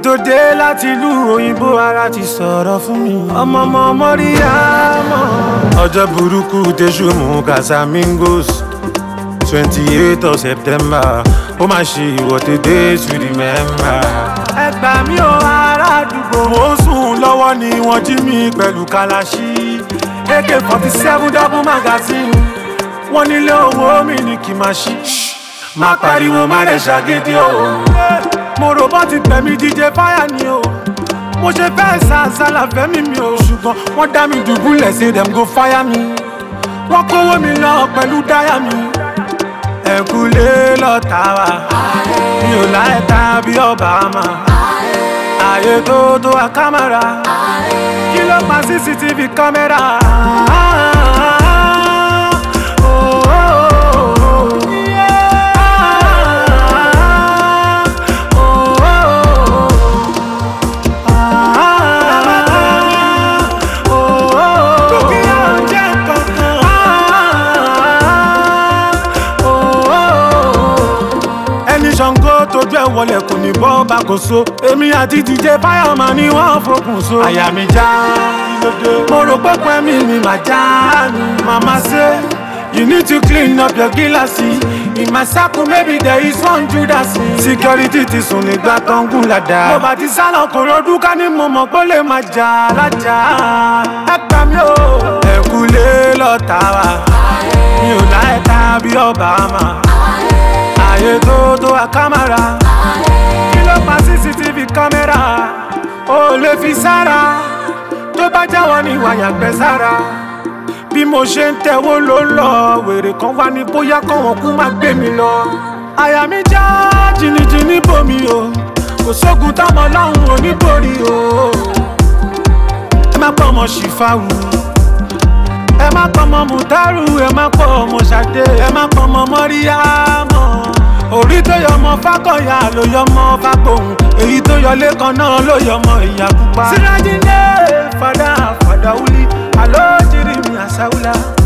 tó dé láti ìlú òyìnbó ara ti sọ̀rọ̀ fún mi. ọmọ ọmọ mọ́ríyámọ́. ọjọ́ burúkú tẹ̀sù mú casamigos twenty eight of september ó máa ṣe ìwọ́de days we remember. ẹ gbà mí o ará àdúgbò. mo ń sùn lọ́wọ́ ni wọ́n jí mi pẹ̀lú kalaṣí ak forty seven double magazine wọ́n nílé owó mi ní kí n máa ṣí. má pariwo má rẹ̀ ṣàgídí o. mo rò bọ́ ti tẹ̀mí díje fáyà ni o. mo ṣe fẹ́ sàṣàlà fẹ́mi mi o. ṣùgbọ́n wọ́n dá mi dùbúlẹ̀ say dem go fire mi. wọ́n kówó mi lọ pẹ̀lú dáyà mi. ẹ̀kúlé lọ́ta wa mi ò láì ta bí Obama. ààyè tó tó wa kámẹ́rà kí ló pa cctv kámẹ́rà. Oh, oh, oh, oh. Yeah. Oh, oh, oh, oh. Dúkìá ò jẹ́ kankan. Oh, oh. ẹni ṣàngó tójú ẹ wọlé kò ní bọ́ bá kò so èmi àti dj fáyọmọ ni wọ́n fokùn so. àyà mi já mo rò pé pẹ́ mi ni màá já mi. màmá ṣe you need to clean up your gíláàsì. in my circle maybe there is one judas. security ti sùn nígbà tó ń gùn ládàá. mo bá ti sálọ kò rọdún ká ní mo mọ̀ pé ó lè máa jà lájà. ẹ gbà mí o. ẹ̀kúlé lọ́ta wa mi ò láì ta bí Obama ààyè tó tó wa kámẹ́rà kí ló pa cctv kámẹ́rà ó lè fi sára tó bá jáwọ́ ní wàyà gbẹ sára bí mo ṣe ń tẹ̀wó ló ń lọ wèrè kan wá ní bóyá kọ́wọ́n kú má gbé mi lọ àyà mi já jìnnìjìnnì bomi o kò sógun táwọn ọlọ́run ò ní borí o ẹ má pọ̀ ọmọ ṣìfàwù ẹ má pọ̀ ọmọ mùtárù ẹ má pọ̀ ọmọ ṣàdé ẹ má pọ̀ ọmọ mọ́ríyámọ́ orí tó yọ ọmọ fákọ̀yà ló yọ ọmọ fágbóhùn èyí tó yọ lẹ́kan náà ló yọ ọmọ ìyá pupa. sirajinde fada fada wuli alo jiri mi asawula.